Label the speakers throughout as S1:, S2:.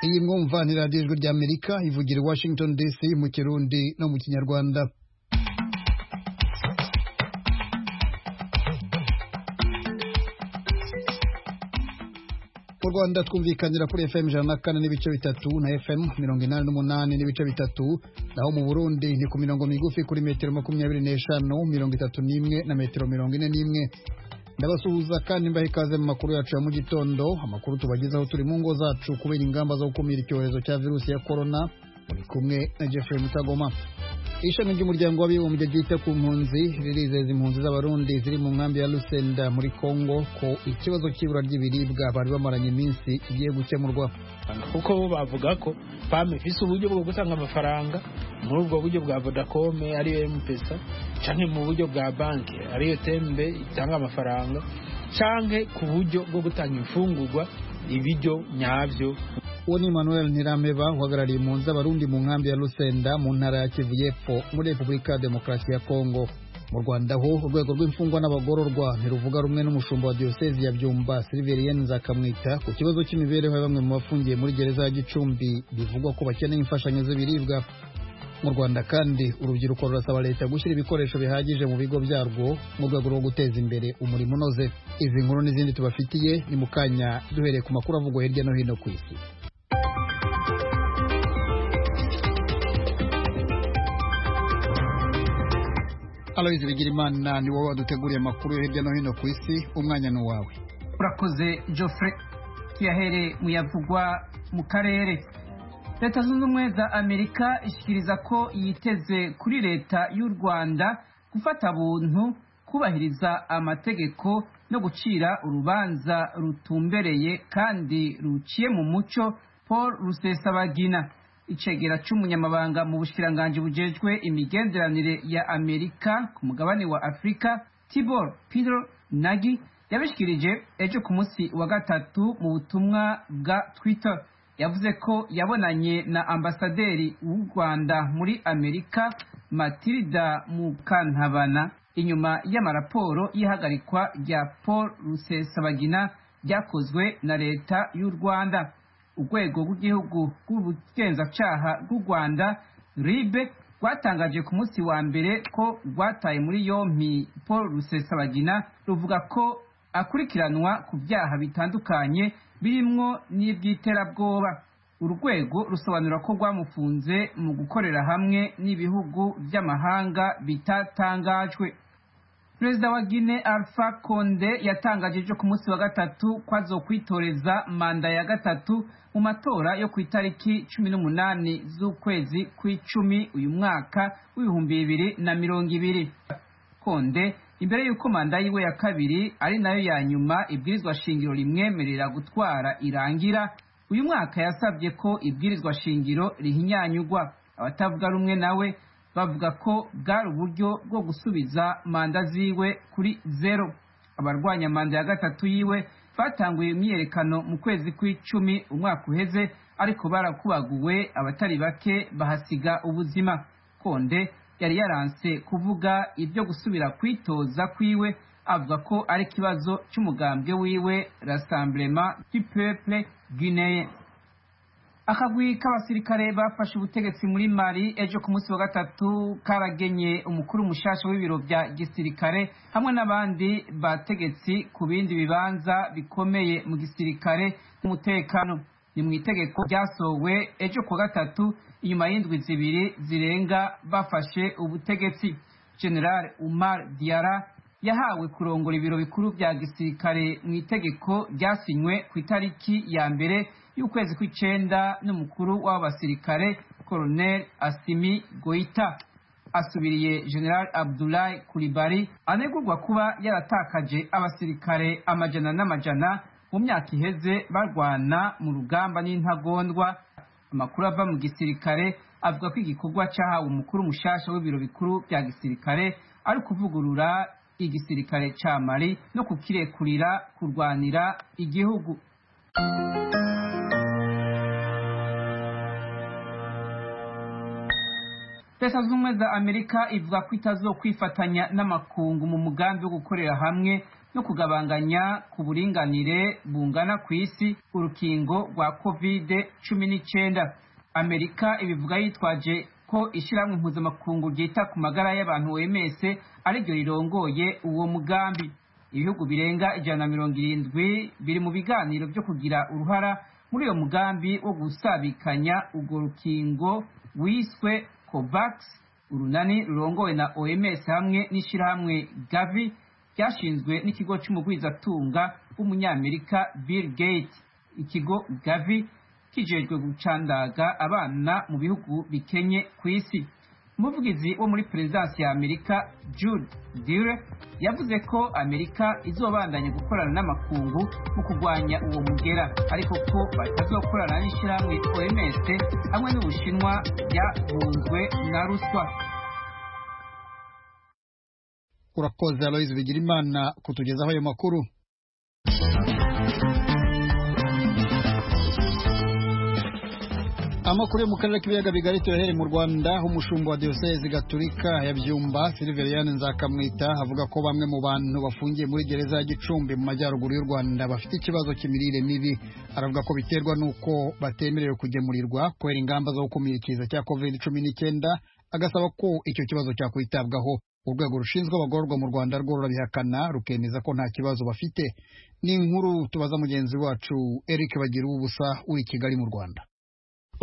S1: kumvanira ijwi ry'amerika ivugira i washington dc mu kirundi no mu kinyarwanda mu rwanda twumvikanira kuri fm ijana na kane n'ibice bitatu na fm mirongo inani n'umunani n'ibice bitatu naho mu burundi ni ku mirongo migufi kuri metero makumyabiri n'eshanu mirongo itatu n'imwe na metero mirongo ine n'imwe ndabasuhuza kandi mbaha ikaze mu makuru yacu ya mu gitondo amakuru tubagezaho turi mu ngo zacu kubera ingamba zo gukumira icyorezo cya virusi ya korona muri kumwe na jeffrey mutagoma ishami ry'umuryango w'abibumbye ryita ku mpunzi ririzeza impunzi z'abarundi ziri mu nkambi ya lusenda muri kongo ko ikibazo cy'ibura ry'ibiribwa bari bamaranye iminsi igiye gukemurwa
S2: kuko bo bavuga ko pame ifise uburyo bwo gutanga amafaranga muri ubwo buryo bwa vodacome ariyo mpesa canke mu buryo bwa banki ariyo tembe itanga amafaranga canke ku buryo bwo gutanga imfungurwa ibiryo nyavyo
S1: uwo ni emmanuel ntirameba uhagarariye impunzi z'abarundi mu nkambi ya lusenda mu ntara ya kivu y'epfo muri repubulika ya demokarasi ya kongo mu rwanda ho urwego rw'imfungwa n'abagororwa ntiruvuga rumwe n'umushumba wa diyosezi ya byumba silverien nzakamwita ku kibazo cy'imibereho ya bamwe mu bafungiye muri gereza ya gicumbi bivugwa ko bakeneye imfashanyo z'ibiribwa mu rwanda kandi urubyiruko rurasaba leta gushyira ibikoresho bihagije mu bigo byarwo mu rwego rwo guteza imbere umurimo unoze izi nkuru n'izindi tubafitiye ni mu kanya duhereye ku makuru avugwa hirya no hino ku isi aloyizi bigirimana ni wowe waduteguriye amakuru yo hirya no hino ku isi umwanya ni uwawe
S3: urakoze geoffrey kiyahere muyavugwa mu karere leta zunze ubumwe za amerika ishyikiriza ko yiteze kuri leta y'u rwanda gufata buntu kubahiriza amategeko no gucira urubanza rutumbereye kandi ruciye mu muco paul rusesabagina icegera cy'umunyamabanga mu bushikiranganji bujejwe imigenderanire ya amerika ku mugabane wa afurika tibor peter nagi yabishikirije ejo ku munsi wa gatatu mu butumwa bwa twitter yavuze ko yabonanye na ambasaderi w'u rwanda muri amerika matilda mukantabana inyuma y'amaraporo y'ihagarikwa rya paul rusesabagina ryakozwe na leta y'u rwanda urwego rw'igihugu rw'ubugenzacyaha bw'u rwanda ribe rwatangaje ku munsi wa mbere ko rwataye muri yompi paul rusesabagina ruvuga ko akurikiranwa ku byaha bitandukanye birimwo n'iby'iterabwoba urwego rusobanura ko rwamufunze mu gukorera hamwe n'ibihugu by'amahanga bitatangajwe perezida wa gine alpha konde yatangaje ejo ku munsi wa gatatu ko azokwitoreza manda ya gatatu mu matora yo ku itariki cumi n'umunani z'ukwezi kw'icumi uyu mwaka w'ibihumbi bibiri na mirongo ibiri konde imbere y'uko manda yiwe ya kabiri ari nayo ya nyuma ibwirizwa shingiro rimwemerera gutwara irangira uyu mwaka yasabye ko ibwirizwa shingiro rihinyanyugwa abatavuga rumwe nawe bavuga ko bwari uburyo bwo gusubiza manda ziwe kuri zero abarwanya manda ya gatatu yiwe batanguye imyiyerekano mu kwezi kw'icumi umwaka uheze ariko barakubaguwe abatari bake bahasiga ubuzima konde yari yaranse kuvuga ibyo gusubira kwitoza kwiwe avuga ko ari ikibazo cy'umugambwe wiwe rasamburema du peuple guineye akagwi k'abasirikare bafashe ubutegetsi muri mali ejo ku munsi wa gatatu karagenye umukuru mushasha w'ibiro bya gisirikare hamwe n'abandi bategetsi ku bindi bibanza bikomeye mu gisirikare n'umutekano ni mu itegeko ryasowe ejo ku wa gatatu inyuma y'indwi zibiri zirenga bafashe ubutegetsi general umar diara yahawe kurongora ibiro bikuru bya gisirikare mu itegeko ryasinywe ku itariki ya mbere y'ukwezi kw'icenda n'umukuru w'abo basirikare colonel asimi goita asubiriye general abdulahi kuribari anegurwa kuba yaratakaje abasirikare amajana n'amajana mu myaka iheze barwana mu rugamba n'intagondwa amakuru ava mu gisirikare avuga ko igikorwa cyahawe umukuru mushasha w'ibiro bikuru bya gisirikare ari kuvugurura igisirikare cya mari no kukirekurira kurwanira igihugu leta zunze ubumwe za amerika ivuga ko itazo kwifatanya n'amakungu mu mugambi wo gukorera hamwe no kugabanganya ku buringanire bungana ku isi urukingo rwa kovide cumi n'icyenda amerika ibivuga yitwaje ko ishyirahamwe mpuzamakungu ryita ku magara y'abantu oms ariryo rirongoye uwo mugambi ibihugu birenga ijana na mirongo irindwi biri mu biganiro byo kugira uruhara muri uyo mugambi wo gusabikanya urwo rukingo wiswe covax urunani rurongowe na oms hamwe n'ishyirahamwe gavi ryashinzwe n'ikigo cy'umugwizatunga w'umunyamerika bill gates ikigo gavi kijejwe gucandaga abana mu bihugu bikenye ku isi umuvugizi wo muri perezidansi ya amerika jude dure yavuze ko amerika izobandanya gukorana n'amakungu mu kurwanya uwo mugera ariko ko batazokorana n'ishyirahamwe oms hamwe n'ubushinwa byahunzwe na ruswa
S1: urakoze aloyizi bigirimana kutugezaho ayo makuru amakuru yo mu karere k'ibiyaga bigari turahere mu rwanda aho umushumba wa diyoseze gaturika ya byumba silveriyani nzakamwita avuga ko bamwe mu bantu bafungiye muri gereza ya gicumbi mu majyaruguru y'u rwanda bafite ikibazo cy'imirire mibi aravuga ko biterwa n'uko batemerewe kugemurirwa kubera ingamba zo gukumira ikiza cya kovide cumi n'icyenda agasaba ko icyo kibazo cyakwitabwaho urwego rushinzwe abagororwa mu rwanda rwo rurabihakana rukemeza ko nta kibazo bafite ni inkuru tubaza mugenzi wacu eric bagira ubusa uri i kigali mu rwanda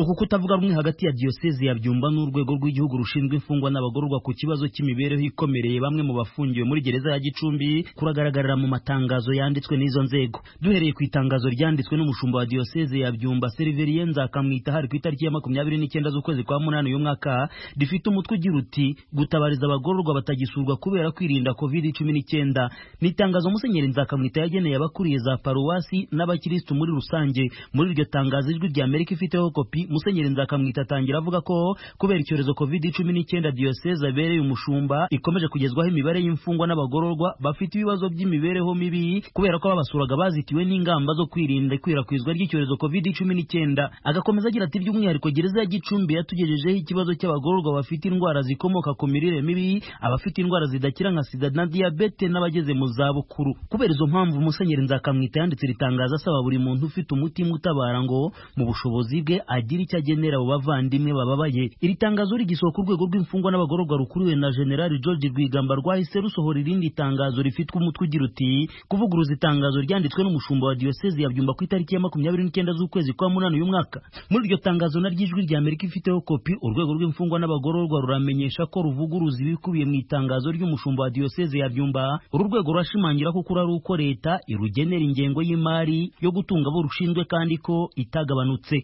S4: uku kutavuga rumwe hagati ya diyoseze ya byumba n'urwego rw'igihugu rushinzwe imfungwa n'abagororwa ku kibazo cy'imibereho ikomereye bamwe mu bafungiwe muri gereza ya gicumbi kuragaragarira mu matangazo yanditswe n'izo nzego duhereye ku itangazo ryanditswe n'umushumba wa diyoseze ya byumba seriveriye nzakamwita hari ku itariki ya makumyabiri n'icyenda z'ukwezi kwa munani uyu mwaka rifite umutwe ugira uti gutabariza abagororwa batagisurwa kubera kwirinda covid cumi n'icyenda ni itangazo musenyeri nzakamwita yageneye abakuriye za paruwasi n'abakirisitu muri rusange muri iryo tangazo ijwi rya amerika ifiteho kopi musenyeri nzakamwita atangira avuga ko kubera icyorezo covid cumi n'icyenda diyoseze abereye umushumba ikomeje kugezwaho imibare y'imfungwa n'abagororwa bafite ibibazo by'imibereho mibi kubera ko babasuraga bazitiwe n'ingamba zo kwirinda ikwirakwizwa ry'icyorezo covid cumi n'icyenda agakomeza agira ati by'umwihariko gereza ya gicumbi yatugejejeho ikibazo cy'abagororwa bafite indwara zikomoka ku mirire mibi abafite indwara zidakira nka sida na diyabete n'abageze mu zabukuru kubera izo mpamvu musenyeri nzakamwita yanditse ritangaza asaba buri muntu ufite umutima utabara ngo mu bushobozi bwe ajye agira icyo agenera abo bavandimwe bababaye iri tangazo rigisohoka urwego rw'imfungwa n'abagororwa rukuriwe na generali george rwigamba rwahise rusohora irindi tangazo rifitwe umutwe ugira uti kuvuguruza itangazo ryanditswe n'umushumba wa diyoseze yabyumba ku itariki ya makumyabiri n'icyenda z'ukwezi kwa munani uyu mwaka muri iryo tangazo na ry'ijwi rya amerika ifiteho kopi urwego rw'imfungwa n'abagororwa ruramenyesha ko ruvuguruza ibikubiye mu itangazo ry'umushumba wa diyoseze yabyumba uru rwego rurashimangira ko ukuri ari uko leta irugenera ingengo y'imari yo gutunga abo rushinzwe kandi ko itagabanutse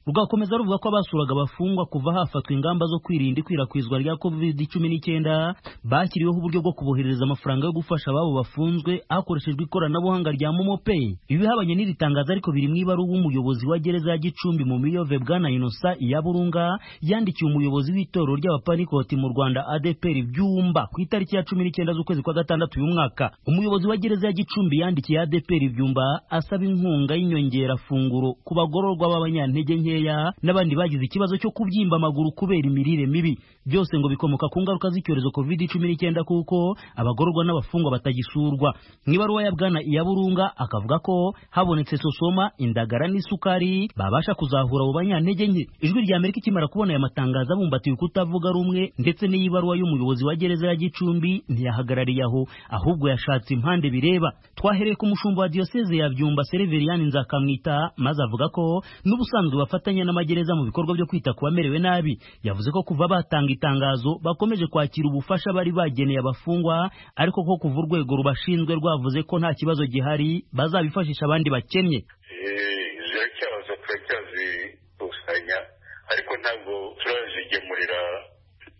S4: rugakomeza ruvuga ko abasuraga abafungwa kuva hafatwa ingamba zo kwirinda ikwirakwizwa rya covid cumi n'icyenda bashyiriweho uburyo bwo kuboherereza amafaranga yo gufasha ababo bafunzwe hakoreshejwe ikoranabuhanga rya momopeyi ibihabanye n'iri tangazo ariko biri mu ibara w'umuyobozi wa gereza ya gicumbi mu miyove bwana inosa iya burunga yandikiye umuyobozi w'itorero ry'abapanikoti mu rwanda adeperi byumba ku itariki ya cumi n'icyenda z'ukwezi kwa gatandatu uyu mwaka umuyobozi wa gereza ya gicumbi yandikiye adeperi byumba asaba inkunga y'inyongerafunguro ku bagororwa b'abanyantege nke nkeya n'abandi bagize ikibazo cyo kubyimba amaguru kubera imirire mibi byose ngo bikomoka ku ngaruka z'icyorezo covid cumi n'icyenda kuko abagororwa n'abafungwa batagisurwa mu ibaruwa ya bwana iyaburunga akavuga ko habonetse sosoma indagara n'isukari babasha kuzahura abo banyantege nke ijwi rya amerika ikimara kubona aya matangazo abumbatiwe kutavuga rumwe ndetse n'iyibaruwa y'umuyobozi wa gereza ya gicumbi ntiyahagarariye aho ahubwo yashatse impande bireba twahereye ku mushumba wa diyoseze ya byumba sereveriyani nzakamwita maze avuga ko n'ubusanzwe bafata bafatanya n'amagereza mu bikorwa byo kwita ku bamerewe nabi yavuze ko kuva batanga itangazo bakomeje kwakira ubufasha bari bageneye abafungwa ariko ko kuva urwego rubashinzwe rwavuze ko nta kibazo gihari bazabifashisha abandi bakennye
S5: izo kibazo turacyazikusanya ariko ntabwo turazigemurira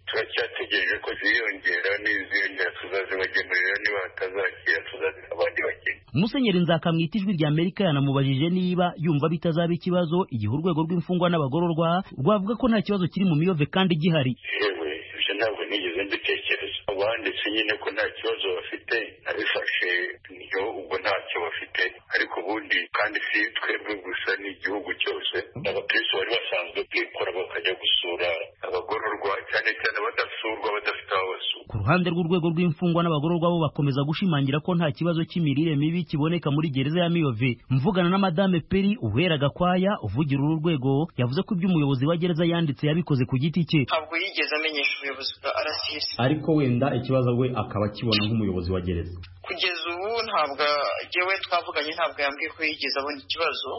S5: turacyategereje ko ziyongera n'iziyongera tuzazibagemurira niba batazakira tuzazira abandi bakenya
S4: musenyeri nzakamwita ijwi rya amerika yanamubajije niba yumva bitazaba ikibazo igihe urwego rw'imfungwa n'abagororwa rwavuga ko nta kibazo kiri mu miyove kandi gihari
S5: yewe ibyo ntabwo nigeze mbitekereza abanditse nyine ko nta kibazo bafite abifashe niyo ubwo ntacyo bafite ariko ubundi kandi si twebwe gusa n'igihugu cyose abakirisitu bari basanzwe kwikora bakajya gusura abagororwa cyane cyane abadasurwa badafite aho basura
S4: ruhande rw'urwego rw'imfungwa n'abagororwa bo bakomeza gushimangira ko nta kibazo cy'imirire mibi kiboneka muri gereza ya miyove mvugana na madame peri uhera gakwaya uvugira uru rwego yavuze ko ibyo umuyobozi wa gereza yanditse yabikoze ku giti cye
S6: ntabwo yigeze amenyesha ubuyobozi bwa rcs
S7: ariko wenda ikibazo we akaba akibona nk'umuyobozi wa gereza
S6: kugeza ubu ntabwo yewe twavuganye ntabwo yambwiye ko yigeze abona ikibazo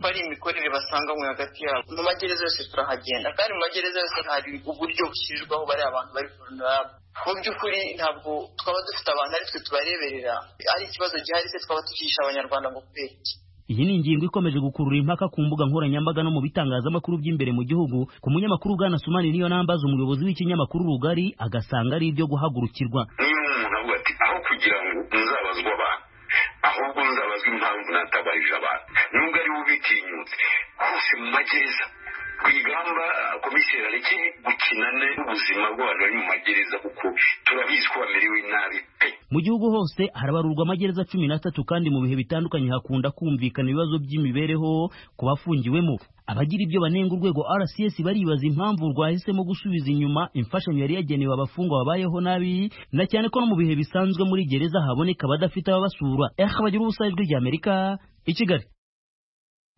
S6: ko ari imikorere basanganywe hagati yabo mu magereza yose turahagenda kandi mu magereza yose hari uburyo bushyirwaho bari abantu bari vulnerable mu by'ukuri ntabwo twaba dufite abantu ari twe tubareberera ari ikibazo gihari se twaba tukihisha abanyarwanda ngo kubera iki
S4: iyi ni ingingo ikomeje gukurura impaka ku mbuga nkoranyambaga no mu bitangazamakuru by'imbere mu gihugu ku munyamakuru bwana sumani niyo nambaza umuyobozi w'ikinyamakuru rugari agasanga ari ibyo guhagurukirwa
S5: niba umuntu avuga ati aho kugira ngo muzabazwe abantu ahubwo muzabazwe impamvu natabarije abantu nubwo ari wowe ubitinyutse hose mu magereza ku igamba komiseri areke gukina n'ubuzima bw'abantu bari mu magereza kuko turabizi ko bamerewe nabi pe
S4: mu gihugu hose harabarurwa amagereza cumi n'atatu kandi mu bihe bitandukanye hakunda kumvikana ibibazo by'imibereho ku bafungiwemo abagira ibyo banenga urwego rcs baribaza impamvu rwahisemo gusubiza inyuma imfashanyo yari yagenewe abafungwa babayeho nabi na cyane ko no mu bihe bisanzwe muri gereza haboneka abadafite ababasura ehe bagira ubusabe ijwi ry'amerika i kigali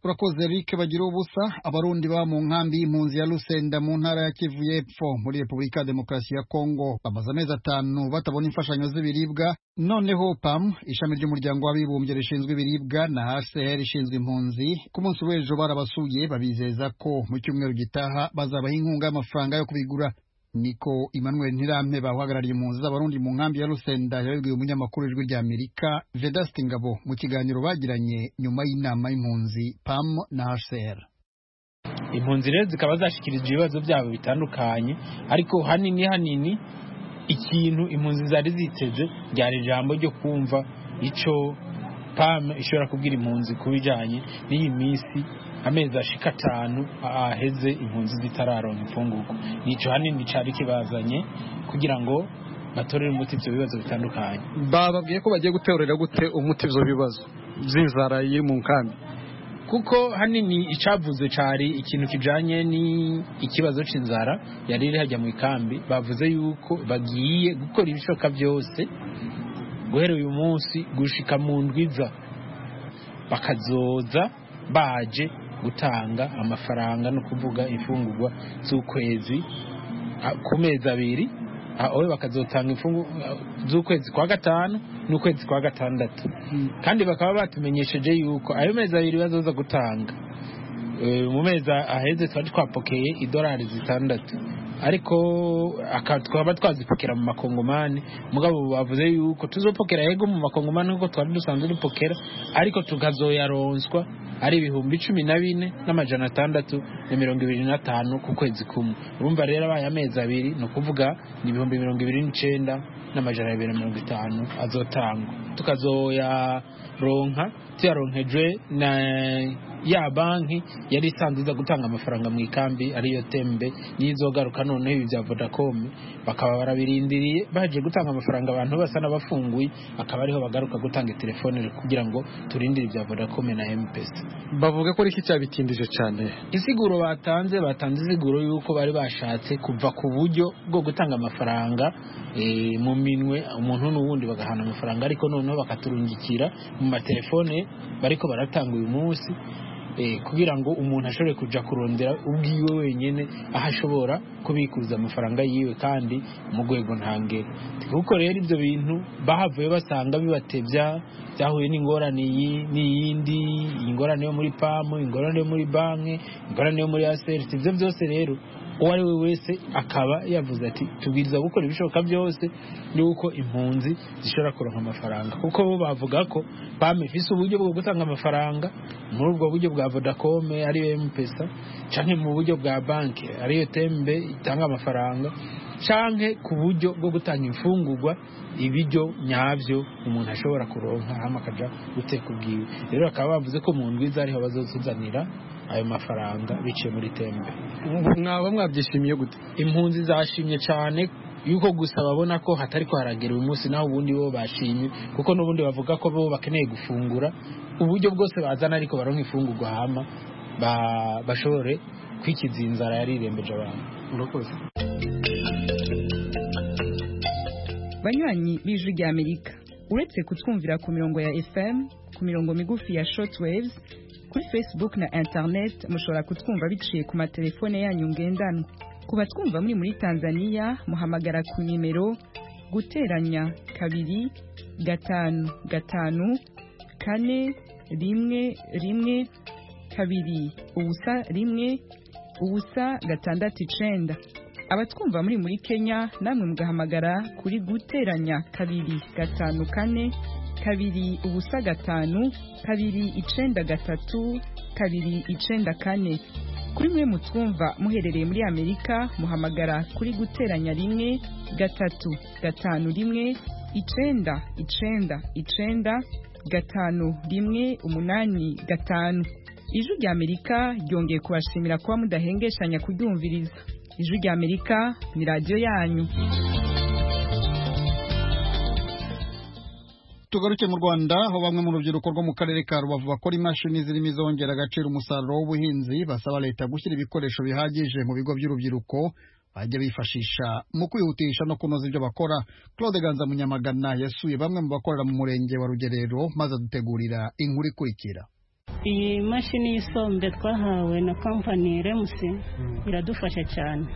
S1: urakoze rike bagira ubusa abarundi ba mu nkambi y'impunzi ya rusenda mu ntara ya kivu y'epfo muri repubulika ya demokarasi ya kongo bamaze amezi atanu batabona imfashanyo z'ibiribwa noneho pam ishami ry'umuryango w'abibumbye rishinzwe ibiribwa na hcr ishinzwe impunzi ku munsi w'ejo barabasuye babizeza ko mu cyumweru gitaha bazabaha inkunga y'amafaranga yo kubigura niko emmanuel ntirampe bahagarariye impunzi z'abarundi mu nkambi ya rusenda yabibwiye umunyamakuru ijwi rya amerika vedasite ngabo mu kiganiro bagiranye nyuma y'inama y'impunzi pam na hcr
S2: impunzi rero zikaba zashyikirijwe ibibazo byabo bitandukanye ariko hanini hanini ikintu impunzi zari ziteze ryari ijambo ryo kumva icyo pam ishobora kubwira impunzi ku bijyanye n'iyi minsi amezi ashika atanu aheze impunzi zitararonka imfunguko nicyo hanini cyari kibazanye kugira ngo batorere umuti ibyo bibazo bitandukanye
S8: bababwiye ko bagiye guterera gute umuti ibyo bibazo by'inzara iri mu nkambi
S2: kuko hanini icyavuze cyari ikintu kijyanye n'ikibazo cy'inzara yari iri hajya mu ikambi bavuze yuko bagiye gukora ibishoboka byose guhera uyu munsi gushika mu ndwiza bakazoza baje gutanga amafaranga no kuvuga imfungurwa z'ukwezi ku mezi abiri aho bakazotanga imfungurwa z'ukwezi kwa gatanu n'ukwezi kwa gatandatu kandi bakaba batumenyesheje yuko ayo mezi abiri bazoza gutanga mu mezi aheze twari twapokeye idolari zitandatu ariko twaba twazipokera mu makongomani mugabo bavuze yuko tuzopokera yego mu makongomani nk'uko twari dusanzwe dupokera ariko tukazoyaronswa ari ibihumbi cumi na bine n'amajana atandatu na mirongo ibiri n'atanu ku kwezi kumwe urumva rero abaye amezi abiri ni ukuvuga ni ibihumbi mirongo ibiri n'icyenda n'amajana abiri na mirongo itanu azotangwa tukazoyaronka tuyaronkejwe na ya banki yari isanzwe iza gutanga amafaranga mu ikambi ariyo tembe n'izogaruka noneho ibi bya vodacom bakaba barabirindiriye baje gutanga amafaranga abantu basa n'abafunguye akaba ariho bagaruka gutanga telefone kugira ngo turindire ibya vodacom na mpesa
S8: bavuga ko aricyo cyabitindije cyane
S2: isiguro batanze batanze isiguro y'uko bari bashatse kuva ku buryo bwo gutanga amafaranga mu minwe umuntu n'uwundi bagahana amafaranga ariko noneho bakaturungikira mu matelefone bariko baratanga uyu munsi kugira ngo umuntu ashobore kujya kurondera ubwiwe wenyine aho ashobora kubikuza amafaranga yiwe kandi mu rwego ntangere kuko rero ibyo bintu bahavuye basanga bibatebya byahuye n'ingorane n'iyindi ingorane yo muri pamu ingorane yo muri banki ingorane yo muri aserisi ibyo byose rero uwo ari we wese akaba yavuze ati tubwiriza gukora ibishoboka byose yuko impunzi zishobora kuronka amafaranga kuko bo bavuga ko bamifise uburyo bwo gutanga amafaranga muri ubwo buryo bwa vodacome ariyo mpesa canke mu buryo bwa banki ariyo tembe itanga amafaranga canke ku buryo bwo gutanga imfungurwa ibiryo nyabyo umuntu ashobora kuronka hama akaja guteka ubwiwe rero bakaba bavuze ko mu ndwiza ariho bazotuzanira ayo mafaranga biciye muri tembe
S8: mwaba mwabyishimiye gute
S2: impunzi zashimye cyane yuko gusa babona ko hatari kuharagera uyu munsi naho ubundi bo bashimye kuko n'ubundi bavuga ko bo bakeneye gufungura uburyo bwose bazana ariko baronka imfungurwa hama bashobore kwikiza inzara yarirembeje abantu
S8: urakoze
S9: banywanyi b'ijwi ry'amerika uretse kutwumvira ku mirongo ya fm ku mirongo migufi ya shortwaves kuri facebook na internet mushobora kutwumva biciye ku matelefone yanyu ngendanwa ku batwumva muri muri tanzania muhamagara ku nimero guteranya kabiri gatanu gatanu kane rimwe rimwe kabiri ubusa rimwe ubusa gatandatu icenda abatwumva muri muri kenya namwe mugahamagara kuri guteranya kabiri gatanu kane kabiri ubusa gatanu kabiri icenda gatatu kabiri icenda kane kuri mwe mutwumva muherereye muri amerika muhamagara kuri guteranya rimwe gatatu gatanu rimwe icenda icenda icenda gatanu rimwe umunani gatanu ijwi rya amerika ryongeye kubashimira kuba mudahengeshanya kuryumviriza ijwi rya amerika ni radiyo yanyu
S1: tugaruke mu rwanda aho bamwe mu rubyiruko rwo mu karere ka rubavu bakora imashini zirimo izongera agaciro umusaruro w'ubuhinzi basaba leta gushyira ibikoresho bihagije mu bigo by'urubyiruko bajya bifashisha mu kwihutisha no kunoza ibyo bakora claude ganza munyamagana yasuye bamwe mu bakorera mu murenge wa rugerero maze adutegurira inkuru ikurikira
S10: iyi mashini y'isombe twahawe na kampani remusi iradufasha cyane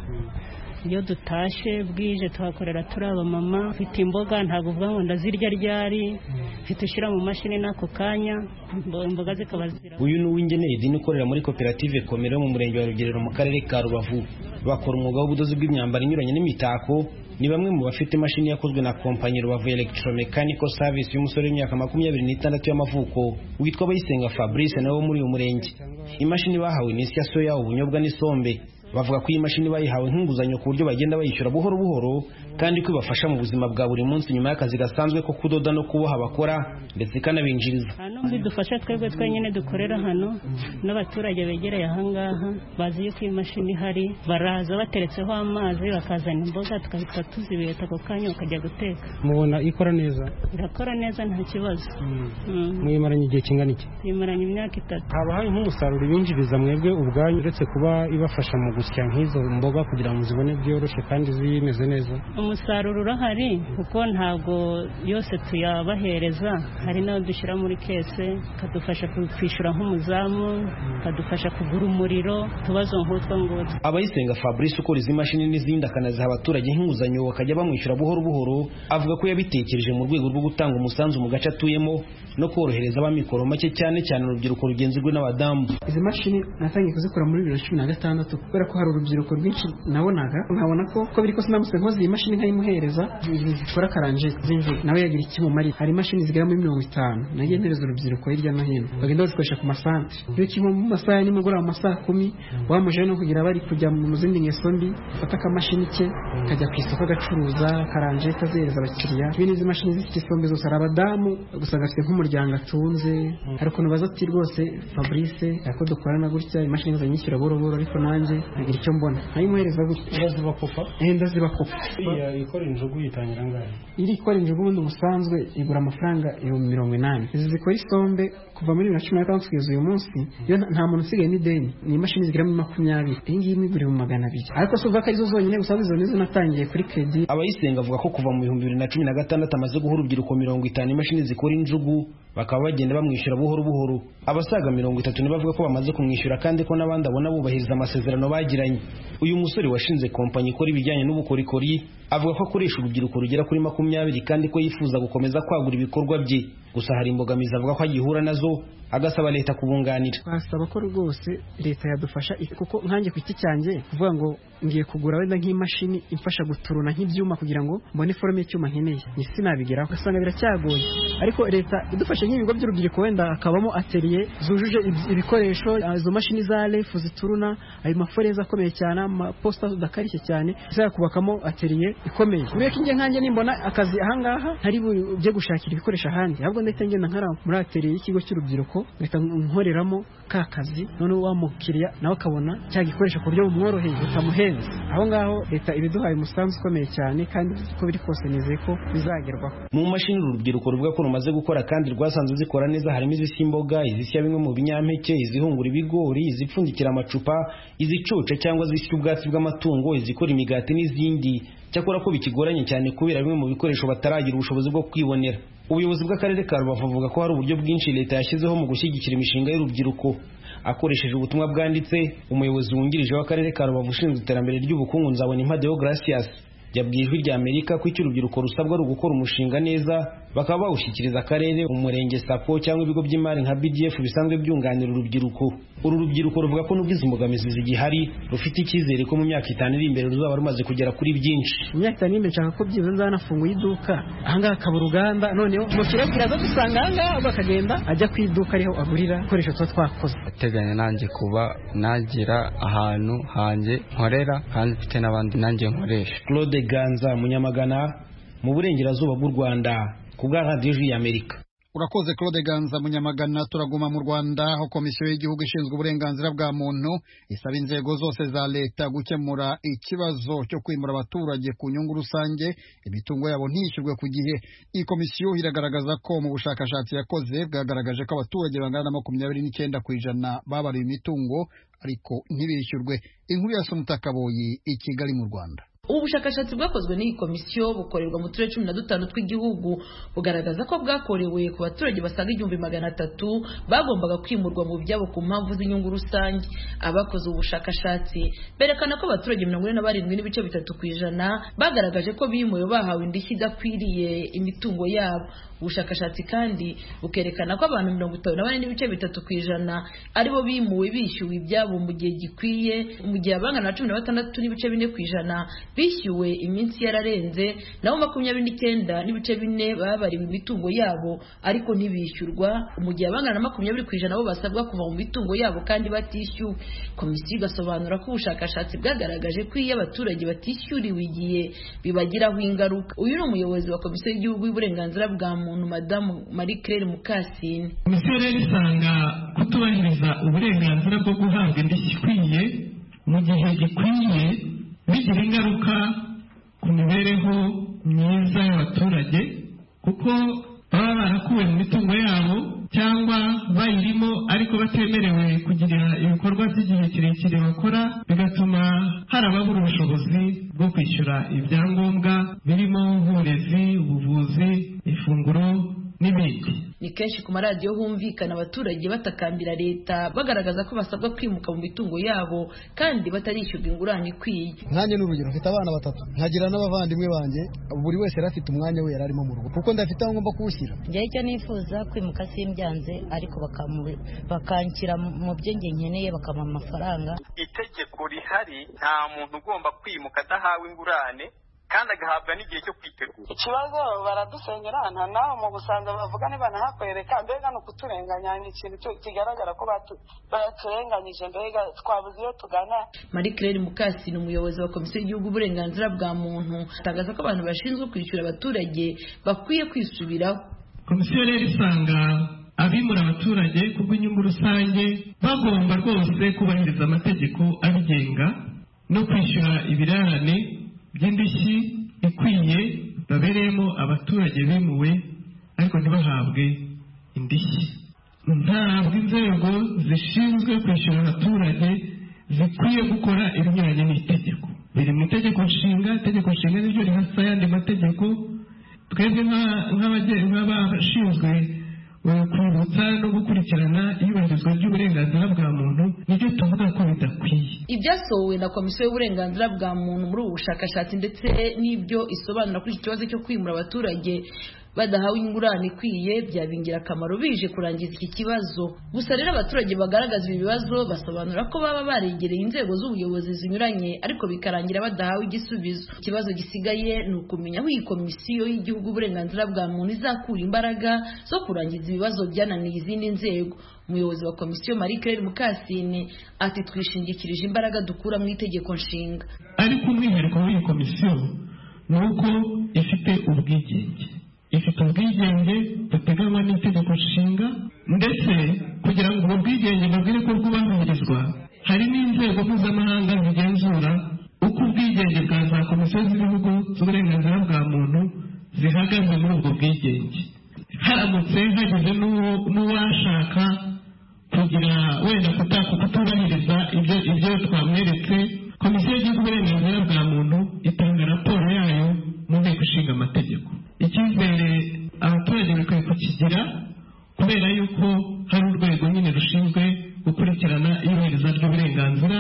S10: iyo dutashye bwije tuhakorera turi abamama mfite imboga ntabwo uvuga ngo ndazirya ryari mfite ushyira mu mashini n'ako kanya imbo- imboga zikaba zira
S11: uyu ni uw'ingeneri dini ukorera muri koperative komero yo mu murenge wa rugerero mu karere ka rubavu bakora umwuga w'ubudozi bw'imyambaro inyuranye n'imitako ni bamwe mu bafite imashini yakozwe na kompanyi rubavu electromechanical service y'umusore w'imyaka makumyabiri n'itandatu y'amavuko witwa bayisenga fabrice nawe wo muri uyu murenge imashini bahawe ni isi ya soya ubunyobwa n'isombe bavuga ko iyi mashini bayihawe nk'inguzanyo ku buryo bagenda bayishyura buhoro buhoro kandi ko ibafasha mu buzima bwa buri munsi nyuma y'akazi gasanzwe ko kudoda no kuboha bakora ndetse ikanabinjiriza
S10: hano bidufasha twebwe twenyine dukorera hano n'abaturage begereye ahangaha bazi yuko iyi mashini ihari baraza bateretseho amazi bakazana imboga tugahita tuzibeta ako kanya bakajya guteka
S12: mubona ikora neza
S10: irakora neza nta kibazo Mm.
S12: muyimaranye igihe kingana iki
S10: imaranye imyaka itatu
S12: haba hari nk'umusaruro ibinjiriza mwebwe ubwanyu uretse kuba ibafasha mu gusya nk'izo mboga kugira ngo zibone byoroshye kandi zimeze neza
S10: umusaruro urahari kuko ntabwo yose tuyabahereza hari n'ayo dushyira muri kese akadufasha ku- kwishyura nk'umuzamu akadufasha kugura umuriro utubazo nk'utwo ngutwo
S11: abayisenga fabrice ukora izi mashini n'izindi akanaziha abaturage nk'inguzanyo bakajya bamwishyura buhoro buhoro avuga ko yabitekereje mu rwego rwo gutanga umusanzu mu gace atuyemo no korohereza abamikoro make cyane cyane urubyiruko rugenzurwe n'abadamu
S13: izi mashini natangiye kuzikora muri bibiri na cumi na gatandatu kubera ko hari urubyiruko rwinshi nabonaga nkabona ko uko biri kose namutse nkoze iyi mashini nkayimuhereza ibintu zikora karanje z'injuru nawe yagira ikimumarira hari imashini zigera muri mirongo itanu nagiye ntereza urubyiruko hirya no hino bagenda bazikoresha ku masantere iyo kimwe mu masaha ya nimugoroba mu masaha kumi wamuje no kugira bari kujya mu zindi ngeso mbi afata akamashini ke kajya ku isoko agacuruza karanje kazihereza abakiriya iyo n'izi mashini zifite isombe zose hari abadamu gusa gafite nk'umuryango atunze hari ukuntu baza ati rwose fabrice ako dukorana gutya imashini zanyishyura boro boro ariko nanjye nkagira icyo mbona nkayimuhereza gutya ndazibakopa ndazibakopa
S12: ikora injugu yitangira angahe
S13: iri ikora injugu ubundi busanzwe igura amafaranga ibihumbi mirongo inani izi zikora isombe kuva muri bibiri na cumi na gatandatu kugeza uyu munsi yo nta- nta muntu usigaye n'ideni ni imashini zigera muri makumyabiri iyi ngiyi imigura ibihumbi magana abiri ariko si uvuga ko arizo zonyine gusa izo nizo natangiye kuri kredi
S11: abayisenga avuga ko kuva mu bihumbi bibiri na cumi na gatandatu amaze guha urubyiruko mirongo itanu imashini zikora injugu bakaba bagenda bamwishyura buhoro buhoro abasaga mirongo itatu nibo bavuga ko bamaze kumwishyura kandi ko n'abandi abona bubahiriza amasezerano bagiranye uyu musore washinze kompanyi ikora ibijyanye n'ubukorikori avuga ko akoresha urubyiruko rugera kuri makumyabiri kandi ko yifuza gukomeza kwagura ibikorwa bye gusa hari imbogamizi avuga ko agihura nazo agasaba leta kubunganira
S13: twasaba ko rwose leta yadufasha i- kuko nkanjye ku giti cyanjye kuvuga ngo ngiye kugura wenda nk'imashini imfasha guturuna nk'ibyuma kugira ngo mbone forume y'icyuma nkeneye ni sinabigeraho ugasanga biracyagoye ariko leta idufashe nk'ibigo by'urubyiruko wenda hakabamo ateliye zujuje ibi- ibikoresho ah, izo mashini za refu zituruna ayo maforeza akomeye cyane amaposita adakarishye cyane izajya kubakamo ateliye ikomeye urebe ko inge nkanjye nimbona akazi ahangaha ntari bujye gushakira ibikoresho ahandi ahubwo ndahita ngenda nkara muri ateliye y'ikigo cy'urubyiruko nkahita nkoreramo ka kazi noneho wa mukiriya nawe akabona cya gikoresho ku buryo bumworoheye butamuhenze aho ngaho leta iba iduhaye umusanzu ukomeye cyane kandi uko biri kose nizeye ko bizagerwaho
S11: mu mashini uru rubyiruko ruvuga ko rumaze gukora kandi rwasanze zikora neza harimo izisya imboga izisya bimwe mu binyampeke izihungura ibigori izipfundikira amacupa izicuca cyangwa izisya ubwatsi bw'amatungo izikora imigati n'izindi cyakora ko bikigoranye cyane kubera bimwe mu bikoresho bataragira ubushobozi bwo kwibonera ubuyobozi bw'akarere ka rubavu buvuga ko hari uburyo bwinshi leta yashyizeho mu gushyigikira imishinga y'urubyiruko akoresheje ubutumwa bwanditse umuyobozi wungirije w'akarere ka rubavu ushinzwe iterambere ry'ubukungu nzabona impadeho gracias yabwiye ijwi rya amerika ko icyo urubyiruko rusabwa ari ugukora umushinga neza bakaba bawushyikiriza akarere umurenge sako cyangwa ibigo by'imari nka bdf bisanzwe byunganira urubyiruko uru rubyiruko ruvuga ko nubwo izi mbogamizi zigihari rufite icyizere ko mu myaka itanu iri imbere ruzaba rumaze kugera kuri byinshi
S13: mu myaka itanu iri imbere nshaka ko byibuze nzanafunguye iduka ahangaha akaba uruganda noneho umukiriya akiraza dusanga ahangaha ubwo akagenda ajya ku iduka ariho agurira ibikoresho tuba twakoze
S14: ateganya nanjye kuba nagira ahantu hanjye nkorera kandi mfite n'abandi nanjye nkoresha
S11: claude ganza munyamagana mu burengerazuba bw'u rwanda ku bwa radiyo ya amerika
S1: urakoze claude ganza munyamagana turaguma mu rwanda aho komisiyo y'igihugu ishinzwe uburenganzira bwa muntu isaba inzego zose za leta gukemura ikibazo cyo kwimura abaturage ku nyungu rusange imitungo yabo ntiyishyurwe ku gihe iyi komisiyo iragaragaza ko mu bushakashatsi yakoze bwagaragaje ko abaturage bangana na makumyabiri n'icyenda ku ijana babariwe imitungo ariko ntibishyurwe inkuru ya somutakaboyi i kigali mu rwanda
S15: ubu bushakashatsi bwakozwe n'iyi komisiyo bukorerwa mu turere cumi na dutanu tw'igihugu bugaragaza ko bwakorewe ku baturage basaga igihumbi magana atatu bagombaga kwimurwa mu byabo ku mpamvu z'inyungu rusange abakoze ubu bushakashatsi berekana ko abaturage mirongo ine na barindwi n'ibice bitatu ku ijana bagaragaje ko bimuwe bahawe indishyi idakwiriye imitungo yabo ubushakashatsi kandi bukerekana ko abantu mirongo itanu na bane n'ibice bitatu ku ijana aribo bimuwe bishyuwe ibyabo mu gihe gikwiye mu gihe abangana na cumi na batandatu n'ibice bine ku ijana bishyuwe iminsi yararenze naho makumyabiri n'icyenda n'ibice bine babariwe imitungo yabo ariko ntibishyurwa mu gihe abangana na makumyabiri ku ijana bo basabwa kuva mu mitungo yabo kandi batishyuwe komisiyo igasobanura ko ubushakashatsi bwagaragaje ko iyo abaturage batishyuriwe igihe bibagiraho ingaruka uyu ni umuyobozi wa komisiyo y'igihugu y'uburenganzira bwa muntu madamu marie claire mukasine
S16: komisiyo rero isanga kutubahiriza uburenganzira bwo guhabwa indishyi ikwiye mu gihe gikwiye bigira ingaruka ku mibereho myiza y'abaturage kuko baba barakuwe mu mitungo yabo cyangwa bayirimo ariko batemerewe kugira ibikorwa by'igihe kirekire bakora bigatuma hari ababura ubushobozi bwo kwishyura ibyangombwa birimo nk'uburezi ubuvuzi ifunguro n'ibindi
S15: ni kenshi ku maradiyo humvikana abaturage batakambira leta bagaragaza ko basabwa kwimuka mu mitungo yabo kandi batarishyurwa ingurane ikwiye
S17: nkanjye ni urugero mfite abana batatu nkagira n'abavandimwe banjye buri wese yari afite umwanya we yari arimo mu rugo kuko ndafite aho ngomba kuwushyira
S18: njyewe icyo nifuza kwimuka simbyanze ariko bakanshyira mu byo nge nkeneye bakampa amafaranga
S19: itegeko rihari nta muntu ugomba kwimuka adahawe ingurane kandi agahabwa n'igihe cyo kwitegura
S20: ikibazo baradusenyera ahantu nawe mu busanza bavuga ntibanahakorereka mbega ni ukuturenganya ni ikintu kigaragara ko baturenganyije mbega twabuze iyo tugana
S15: marie claire mukasi ni umuyobozi wa komisiyo y'igihugu uburenganzira bwa muntu atangaza ko abantu bashinzwe kwishyura abaturage bakwiye kwisubiraho
S16: komisiyo rero isanga abimura abaturage kubw'inyungu rusange bagomba rwose kubahiriza amategeko abigenga no kwishyura ibirarane by'indishyi ikwiye babereyemo abaturage bimuwe ariko ntibahabwe indishyi ntabwo inzego zishinzwe kwishyura abaturage zikwiye gukora ibinyuranye n'itegeko biri mu itegeko nshinga itegeko nshinga niryo rihasa ayandi mategeko twebwe nk'abashinzwe kwibutsa no gukurikirana iyubahirizwa ry'uburenganzira bwa muntu nibyo tuvuga ko bidakwiye
S15: ibyasohowe na komisiyo y'uburenganzira bwa muntu muri ubu bushakashatsi ndetse n'ibyo isobanura kuri iki kibazo cyo kwimura abaturage badahawe ingurane ikwiye byaba ingirakamaro bije kurangiza iki kibazo gusa rero abaturage bagaragaza ibi bibazo basobanura ko baba baregereye inzego z'ubuyobozi zinyuranye ariko bikarangira badahawe igisubizo ikibazo gisigaye ni ukumenya aho iyi komisiyo y'igihugu uburenganzira bwa muntu izakura imbaraga zo kurangiza ibibazo byananiye izindi nzego umuyobozi wa komisiyo marie claire mukasine ati twishingikirije imbaraga dukura mu itegeko nshinga
S16: ariko umwihariko w'iyi komisiyo ni uko ifite ubwigenge ifite ubwigenge buteganywa n'itegeko nshinga ndetse kugira ngo ubwo bwigenge babwire ko bwubahirizwa hari n'inzego mpuzamahanga zigenzura uko ubwigenge bwa za komisiyo z'ibihugu z'uburenganzira bwa muntu zihagaze muri ubwo bwigenge haramutse hagize n'uwashaka kugira wenda kutubahiriza ibyo twamweretse komisiyo y'igihugu uburenganzira bwa muntu itanga raporo yayo mategeko icyizere abaturage bakwiye kukigira kubera yuko hari urwego nyine rushinzwe gukurikirana iyubahirizwa ry'uburenganzira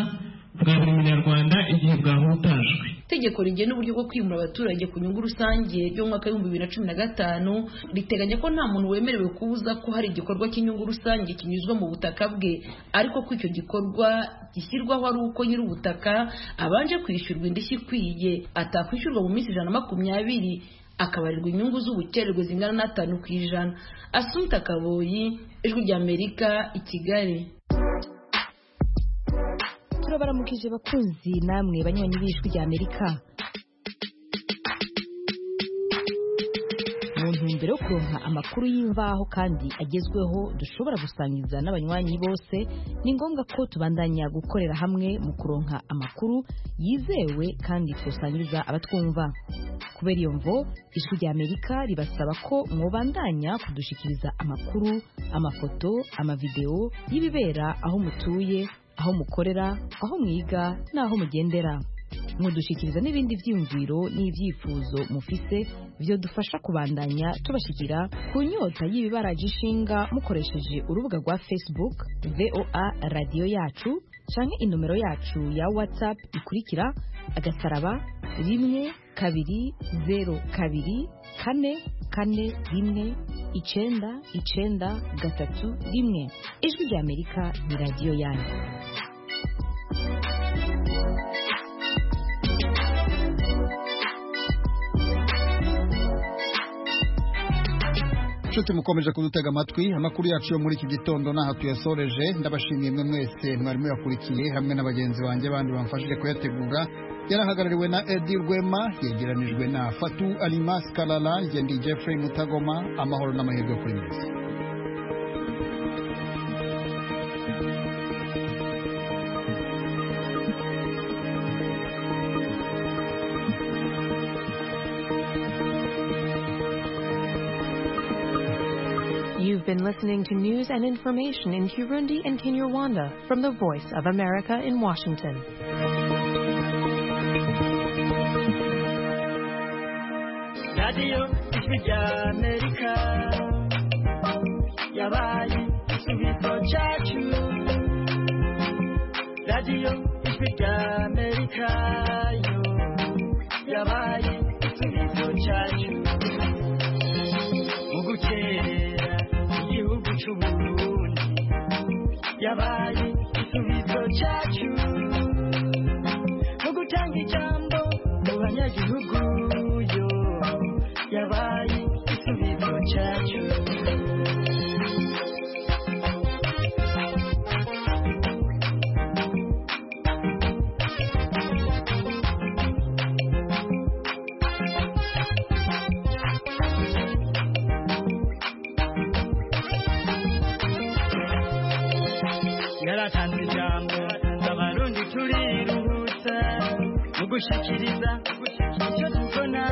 S16: bwa buri munyarwanda igihe bwahutajwe
S15: itegeko rigena uburyo bwo kwimura abaturage ku nyungu rusange ryo mu mwaka w'ibihumbi bibiri na cumi na gatanu riteganya ko nta muntu wemerewe kubuza ko hari igikorwa cy'inyungu rusange kinyuzwa mu butaka bwe ariko ko icyo gikorwa gishyirwaho ari uko nyiri ubutaka abanje kwishyurwa indishyi ikwiye atakwishyurwa mu minsi ijana na makumyabiri akabarirwa inyungu z'ubukererwe zingana n'atanu ku ijana asumta kaboyi ijwi ry'amerika i kigali
S21: turabaramukije bakunzi namwe banyoni b'ijwi rya amerika mu ntumbero yo kuronka amakuru y'imvaho kandi agezweho dushobora gusangiza n'abanywanyi bose ni ngombwa ko tubandanya gukorera hamwe mu kuronka amakuru yizewe kandi tusangiza abatwumva kubera iyo mvo ijwi rya amerika ribasaba ko mwobandanya kudushikiriza amakuru amafoto amavidewo y'ibibera aho mutuye aho mukorera aho mwiga n'aho mugendera mudushyikiriza n'ibindi byiyumviro n'ibyifuzo mufise byo dufasha kubandanya tubashyikira ku nyota y'ibibaraje ishinga mukoresheje urubuga rwa facebook voa radiyo yacu canke inomero yacu ya whatsapp ikurikira agasaraba rimwe kabiri zeru kabiri kane kane rimwe icenda icenda gatatu rimwe ijwi rya amerika ni radiyo yanyu
S1: nshuti mukomeje kudutega amatwi amakuru yacu yo muri iki gitondo n'aha tuyasoreje ndabashimiye mwe mwese mwari muyakurikiye hamwe n'abagenzi banjye bandi bamfashije kuyategura yarahagarariwe na edi rwema yegeranijwe na fatu alimas karara jye ndi jeffrey mutagoma amahoro n'amahirwe kuri mwese
S22: You've been listening to news and information in Burundi and Kinyarwanda from the Voice of America in Washington.
S23: radiyo ijwi rya amerika yabaye igisubizo cyacu radiyo ijwi rya amerika yo yabaye igisubizo cyacu mu gukerera igihugu cy'uburundi yabaye igisubizo cyacu mu gutanga ijambo mu banyagihugu yo yabaye igisubizo cyacu yaratanze ijambo abarundi turiruhutsa mu gushyikiriza icyo tubona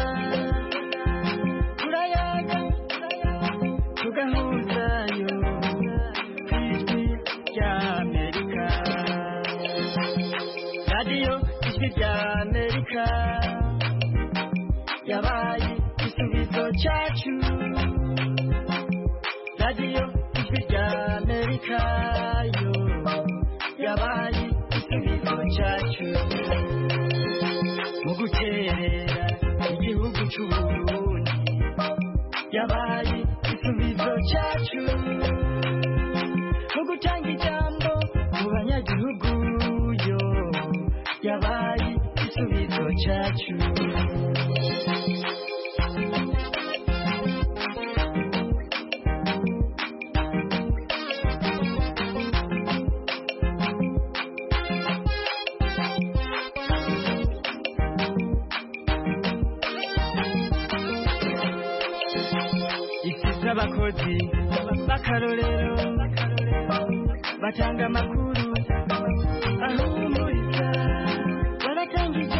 S23: turayaga tugahuzayo ku ijwi rya amerika radiyo ijwi rya amerika yabaye igisubizo cyacu radiyo ijwi rya amerika yo yabaye igisubizo cyacu mu gukerera igihugu cy'uburundi yabaye igisubizo cyacu mu gutanga ijambo mu banyagihugu yo yabaye igisubizo cyacu ifite abakozi b'akarorero batanga amakuru ahumuriza baratanga ijambo